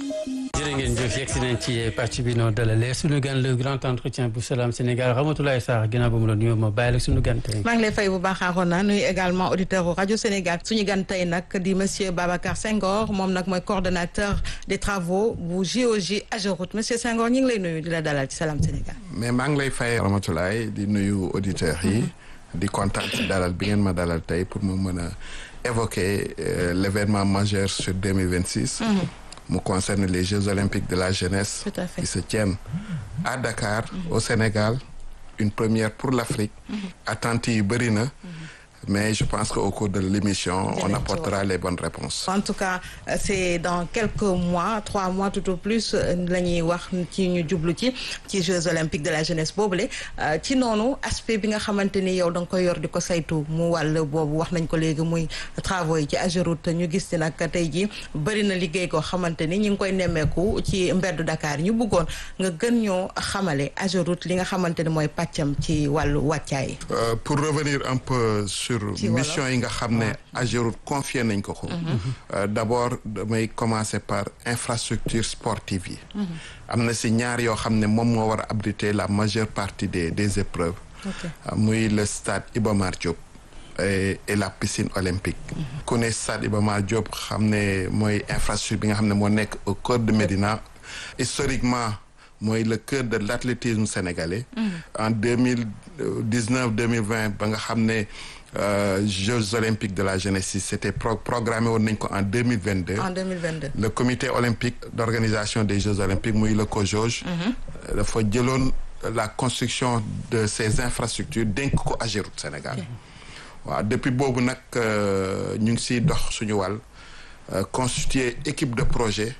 jërë ngeen jëf yegg si nañ ci pàcc bi noo dalalee suñu gan le grand entretien bu Salam Sénégal Ramatoulaye Sarr ginnaaw ba mu la nuyoo ma bàyyi la suñu gan tey. maa ngi lay fay bu baax Arona nuyu également auditeur u rajo Sénégal suñu gan tey nag di monsieur Babacar Senghor moom nag mooy coordonnateur des travaux bu GOG Ageroute monsieur Senghor ñu ngi lay nuyu di la dalal ci Salam Sénégal. mais maa ngi lay fay Ramatoulaye di nuyu auditeurs yi. di kontaan ci dalal bi ngeen ma dalal tey pour mu mën a évoquer l' événement majeur sur 2026. mu concerne les Jeux olympiques de la jeunesse. Tout à fait. qui se tiennent à Dakar au Sénégal une première pour l'Afrique attentes yi bëri na mais je pense que au cours de l'émission on Dinañ ci apportera les bonnes réponses en tout cas euh, c'est dans quelques mois trois mois tout au plus euh, la ñuy wax ci ñu jublu ci ci Jeux olympiques de la jeunesse boobule euh, ci noonu aspect bi nga xamante ni yow da nga koy yor di ko saytu mu wàll boobu wax nañ ko léegi muy travaux yi ci Ageroute ñu gis ni nag tey jii bëri na liggéey koo xamante ni ñu ngi koy nemmeeku ci mbeddu Dakar ñu bëggoon nga gën ñoo xamale Ageroute li nga xamante ni mooy pàccam ci wàllu wàccaay. Euh, pour revenir un peu sur Ci wolof. mission yi nga xam ne Ageroute confié nañ ko ko Euh, d'abord damay commencer par infrastructure sportive yi am na si ñaar yoo xam ne moom moo war a abriter la majeure partie des des épreuves Ok. Euh, muy le stade Iba Mar Diop et, et la piscine olympique ku ne stade Iba Mar Diop xam ne mooy infrastructure bi nga xam ne moo nekk au cœur de Médina historiquement mooy le cœur de l'athlétisme sénégalais en deux mille dix-neuf deux mille vingt ba nga xam ne euh, Jeux olympiques de la jeunesse yi c'était pro programmé woon nañ ko en deux mille vingt-deux en 2022. le comité olympique d'organisation des Jeux olympiques muy le COJOJ dafa jëloon la construction de ces infrastructures dénk ko Ageroute Sénégal waaw depuis boobu nag euh, ñu ngi siy dox suñu wàll euh, constituer équipe de projet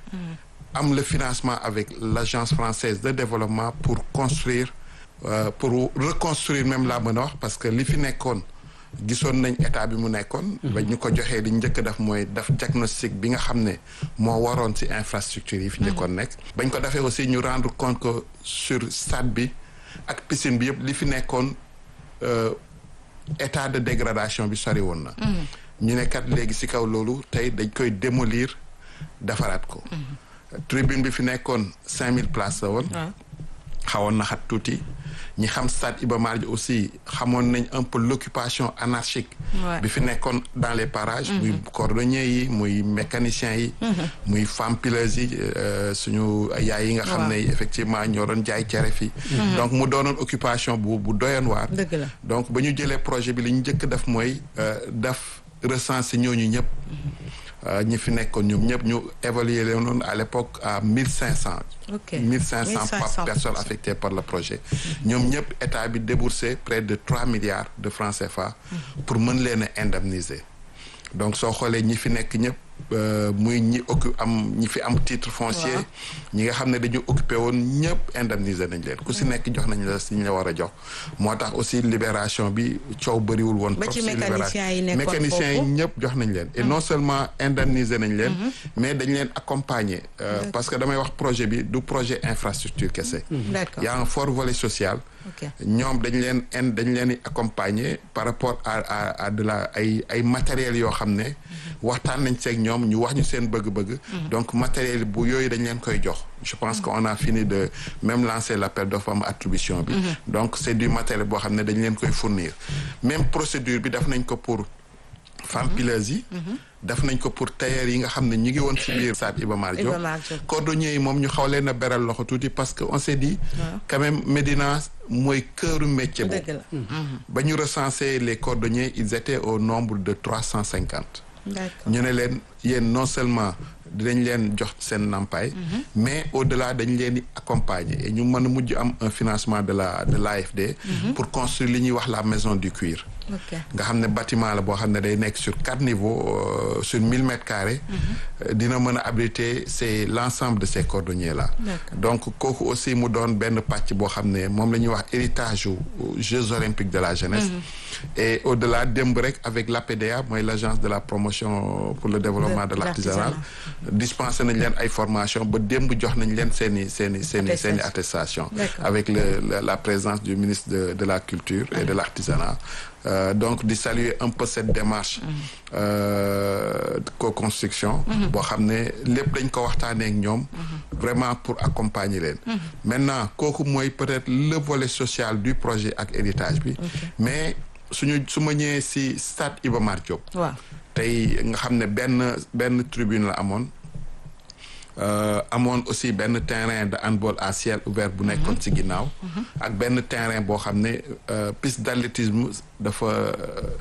am le financement avec l'agence française de développement pour construire euh, pour reconstruire même laa mën a wax parce que li fi nekkoon gisoon nañ état bi mu nekkoon ba ñu ko joxee li njëkk a def mooy def diagnostic bi nga xam ne moo waroon ci infrastructure yi fi njëkkoon nekk bañ ko defee aussi ñu rendre compte que sur stade bi ak piscine bi yëpp li fi nekkoon euh, état de dégradation bi sori woon na ñu ne kat léegi ci kaw loolu tey dañ koy démolir defaraat ko tribune bi fi nekkoon cinq mille places la woon waaw. xawoon na xat tuuti ñi xam stade Iba Mar Diop aussi xamoon nañ un peu l'occupation anarchique Ouais. bi fi nekkoon dans les parages muy cordonniers yi muy mécaniciens yi muy femmes pileuses yi euh, suñu yaay yi nga xam ne effectivement ñoo doon jaay cere fi donc mu doonoon occupation bu bu doyoon waar dëgg la. donc ba ñu jëlee projet bi li ñu njëkk def mooy euh, def recenser ñooñu ñëpp euh, ñi fi nekkoon ñoom ñëpp ñu évaluer leen noonu à l'époque à mille cinq cents Ok. mille cinq cents 1500 personnes affectées par le projet ñoom ñëpp état bi déboursé près de trois milliards de francs CFA pour mën leen a indemniser donc soo xoolee ñi fi nekk ñëpp euh, muy ñi occu am ñi fi am titre foncier Waaw. ñi nga xam ne dañu occupé woon ñëpp indemniser nañ leen ku si nekk jox nañ la si ñu la war a jox moo tax aussi libération bi coow bëriwul woon Ba trop ci si mécaniciens yi libération nekkoon mécaniciens yi foofu. ñëpp jox nañ leen et non seulement indemniser nañ leen mais dañ leen accompagner euh, parce que damay wax projet bi du projet infrastructure kese D'accord. y a un fort volet social ok. ñoom dañ leen in dañ leen di accompagner par rapport à à à de la ay ay matériels yoo xam ne waxtaan nañ seeg ñoom ñu wax ñu seen bëgg-bëgg donc matériel bu yooyu dañ leen koy jox je pense qu'on a fini de même lancer l'appel d'offres am attribution bi donc c'est du matériel boo xam ne dañ leen koy fournir même procédure bi def nañ ko pour femmes pileuses yi def nañ ko pour tailleurs yi nga xam ne ñu ngi woon ci biir stade Iba Mar Diop Iba Mar Diop. cordonniers yi moom ñu xaw leen a beral loxo tuuti parce que on s'est dit quand même Médina mooy cœuru métier boobu dëgg la. ba ñu recenser les cordonniers ils étaient au nombre de trois cent cinquante d'accord. ñu ne leen yéen non seulement dinañ leen jox seen nampaay mais au-delà dañ leen di accompagner et ñu mën a mujj am un financement de la de l'AFD pour construire li ñuy wax la maison du cuir ok. nga xam ne bâtiment la boo xam ne day nekk sur quatre niveaux euh, sur mille mètres carrés euh, dina mën a abriter c'est l'ensemble de ces cordonniers là D'accord. donc kooku aussi mu doon benn pàcc boo xam ne moom la ñuy wax héritage yu Jeux olympiques de la jeunesse et au-delà démb rek avec l'APDA mooy l'agence de la promotion pour le développement de De l'artisanat l'artisanat. dispensé nañ leen ay formation ba démb jox nañ leen seen i seen i seen i seen i attestation avec le la présence du ministre de de la culture et de l'artisanat Euh, donc di saluer un peu cette démarche euh, de co-construction boo xam ne lépp dañ ko waxtaanee ak ñoom vraiment pour accompagner leen maintenant kooku mooy peut-être le volet social du projet ak héritage bi mais suñu su ma ñëwee si stade Iba Mar Diop waaw tey nga xam ne benn benn tribune la amoon Euh, amoon aussi benn terrain de handball à ciel ouvert bu nekkoon ci ginnaaw ak benn terrain boo xam ne euh, piste d'athlétisme dafa euh,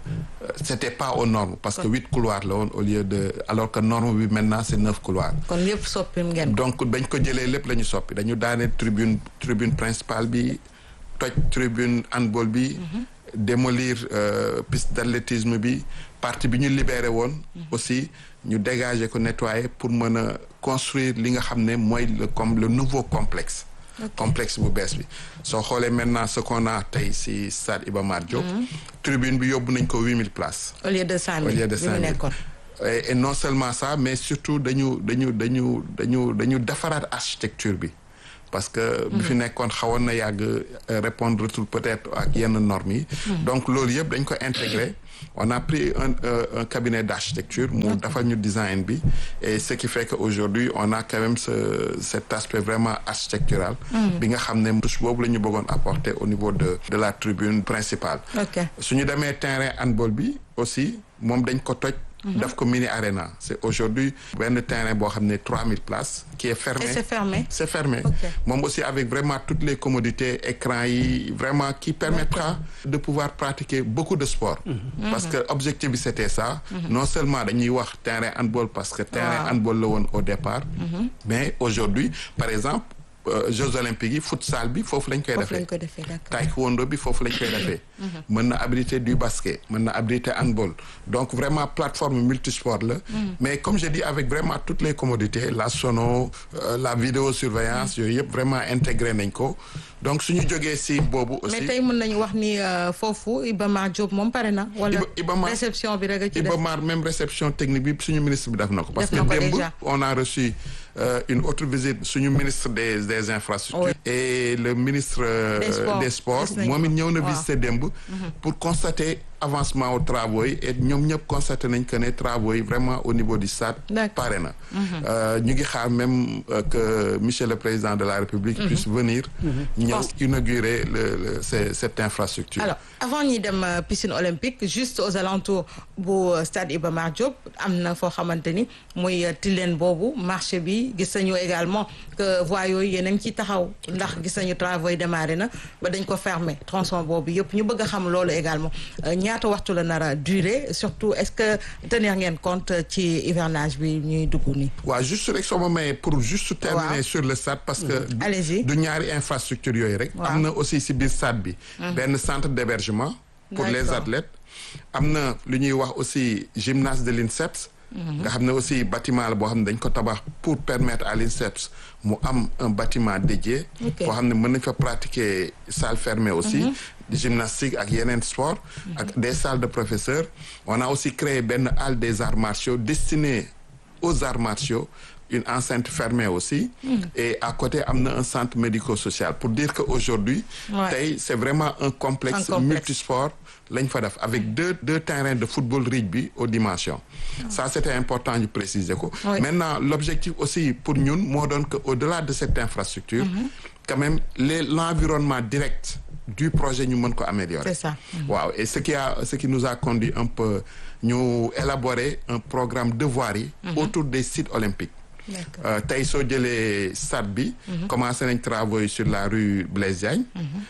c'était pas aux normes parce que huit couloirs la woon au lieu de alors que norme bi maintenant c'est neuf couloirs kon yëpp soppi ngeen donc bañ ko jëlee lépp la ñu soppi dañu daane tribune tribune principale bi toj tribune handball bi démolir piste d'athlétisme bi partie bi ñu libéré woon aussi ñu dégager ko nettoyer pour mën a construire li nga xam ne mooy le comme le nouveau complexe complexe bu bees bi soo xoolee maintenant ce qu'on a tey si stade Iba Mar Diop tribune bi yóbbu nañ ko huit mille places au lieu de cinq au mille lieu de bi mu cinq mille nekkoon et, et non seulement ça mais surtout dañu dañu dañu dañu dañu defaraat architecture bi parce que bi fi nekkoon xawoon na yàgg répondre tout peut-être ak yenn normes yi donc loolu yëpp dañ ko intégré on a pris un euh, un cabinet d'architecture mu defal ñu design bi et ce qui fait que aujourd'hui on a quand même ce cet aspect vraiment architectural bi nga xam ne touche boobu la ñu bëggoon apporter au niveau de de la tribune principale ok su ñu demee terrain handball bi aussi moom dañ ko toj daf ko mini arena c'est aujourd'hui benn terrain boo xam ne trois mille places qui est fermé et c'est fermé c'est fermé Ok. moom aussi avec vraiment toutes les commodités écran yi vraiment qui permettra de pouvoir pratiquer beaucoup de sport parce que objectif bi c'était ça non seulement dañuy wax terrain handball parce que terrain Waaw. handball la woon au départ mais aujourd'hui par exemple euh, Jeux olympiques yi futsal bi foofu lañ koy foofu defee lañ ko defee d'accord taekwondo bi foofu lañ koy defee mën na abriter du basket mën na abriter handball donc vraiment plateforme multisport la mais comme je dis avec vraiment toutes les commodités la sono euh, la vidéosurveillance yooyu yëpp vraiment intégré nañ ko donc suñu jógee si boobu aussi mais tey mën nañu wax ni euh, foofu Iba Mar Diop moom pare na wala Iba- Iba Mar- réception bi rek a ci Iba des Mar même réception technique bi suñu ministre bi def na ko parce que Def na ko démb déjà. on a reçu euh, une autre visite suñu ministre des des infrastructures Oui. et le ministre euh, Des sports. des sports Gis nañ moom it ñëw na Waaw. visiter démb pour constater avancement aux travaux yi et ñoom ñëpp constaté nañ que ne travaux yi vraiment au niveau du stade D'accord. pare na Euh, ñu ngi xaar même euh, que monsieur le président de la République puisse venir ñëw Pense- inaugurer le, le ce- cette infrastructure alors avant ñuy dem euh, piscine olympique juste aux alentours bu euh, stade Iba Mar Diop am na foo xamante ni muy euh, Tilène boobu marché bi gis nañu également que voies yooyu yéen a ngi ciy taxaw ndax gis nañu travaux yi démarré na ba dañ ko fermer tronçon boobu yëpp ñu bëgg a xam loolu également Euh, ñaata waxtu la nar a durer surtout est-ce que tenir ngeen compte ci hivernage bi ñuy dugg nii. waaw juste rek soo ma mayee pour juste terminer Waaw. sur le stade parce que du- Allez-y. du ñaari infrastructure yooyu rek Waaw. am na aussi si biir stade bi benn centre d'hébergement pour les D'accord. athlètes am na lu ñuy wax aussi gymnase de l'INSEPS nga xam ne aussi bâtiment la boo xam ne dañ ko tabax pour permettre à l'INSEPS mu am un bâtiment dédié Ok. boo xam ne mën nañ fa pratiquer salle fermée aussi gymnastique ak yeneen sport ak des salles de professeurs on a aussi créé benn halle des arts martiaux destinée aux arts martiaux une enceinte fermée aussi et à côté am na un centre médico-social pour dire que aujourd'hui Ouais. tey c'est vraiment un complexe, Un complexe. multisport lañ fa def avec deux deux terrains de football rugby aux dimensions ça c'était important ñu préciser ko Oui. maintenant l'objectif aussi pour ñun moo doon que au-delà de cette infrastructure quand même les l'environnement direct du projet ñu mën ko améliorer C'est ça. waaw et ce qui a ce qui nous a conduit un peu ñu élaborer un programme de voirie autour des sites olympiques D'accord. Euh, tey soo jëlee stade bi commencé nañ travaux yi sur la rue Blaise Diagne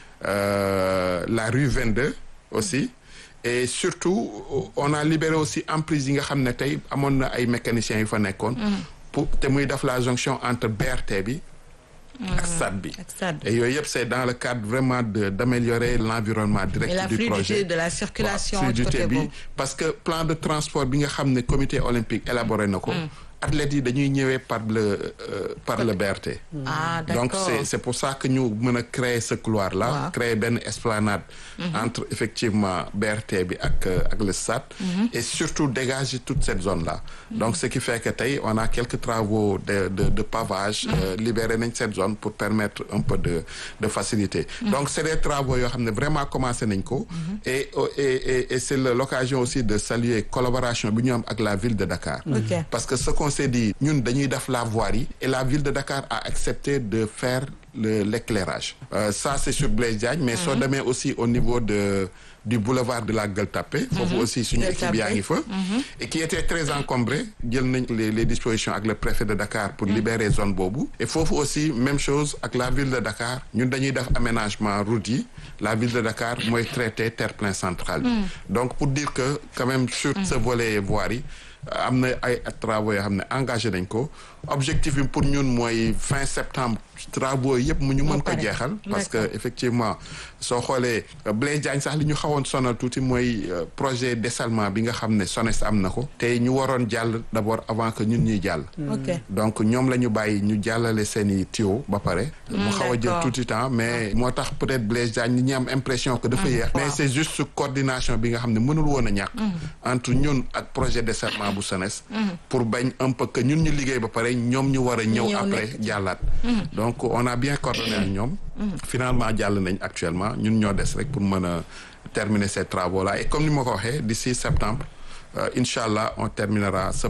euh, la rue 22 aussi et surtout on a libéré aussi emprise yi nga xam ne tey amoon na ay mécaniciens yu fa nekkoon pour te muy def la jonction entre BRT bi ak stade bi Ak stade bi. et yooyu yëpp c'est dans le cadre vraiment de d'améliorer l'environnement direct Et la du fluidité projet de la circulation waaw, du côté fluidité bi boobu. parce que plan de transport bi nga xam ne comité olympique élaboré na ko athlètes yi dañuy ñëwee par le euh, par le BRT. ah donc d'accord c'est c'est pour ça que ñu mën a créer ce couloir là Waaw. créer benn esplanade entre effectivement BRT bi ak euh, ak le stade et surtout dégager toute cette zone là donc ce qui fait que tey on a quelques travaux de de de pavage euh, libéré nañ cette zone pour permettre un peu de de facilité donc c'est des travaux yoo xam ne vraiment commencé nañ ko et et et et c'est le- l'occasion aussi de saluer collaboration bi ñu am ak la ville de Dakar Ok. parce que ce qu'on s'est dit ñun dañuy def la voirie et la ville de Dakar a accepté de faire le l'éclairage Euh, ça c'est sur Blaise Diagne mais soo demee aussi au niveau de du boulevard de la Gueule Tapée foofu aussi suñu Gueule équipe yaa Tapée. ngi fa et qui était très encombré jël nañ les les dispositions ak le préfet de Dakar pour libérer zone boobu et foofu aussi même chose ak la ville de Dakar ñun dañuy def aménagement route yi la ville de Dakar mooy traité terre-plein central bi donc pour dire que quand même sur ce volet voirie am na ay travaux yoo xam ne engagé nañ ko objectif bi pour ñun mooy fin septembre travaux yëpp mu ñu mën ko pare. jeexal parce que D'accord. effectivement soo xoolee euh, Blaise Diagne sax li ñu xawoon sonal tuuti mooy euh, projet dessalement bi nga xam ne SONES am na ko te ñu waroon jàll d'abord avant que ñun ñuy jàll ok donc ñoom la ñu bàyyi ñu jàllale seen i tuyau ba pare mu xaw a jël d'accord. tuuti temps mais moo tax peut-être Blaise Diagne ñi ñi am impression que dafa yéex mais waaw. c'est juste coordination bi nga xam ne mënul woon a ñàkk entre ñun ak projet dessalement bu SONES pour bañ un peu que ñun ñu liggéey ba pare ñoom ñu war a ñëw ñëw après nekk jàllaat donc on a bien coordonné ak ñoom finalement jàll nañ actuellement ñun ñoo des rek pour mën a terminer ces travaux là et comme ni ma ko waxee d'ici septembre euh, incha allah on terminera ce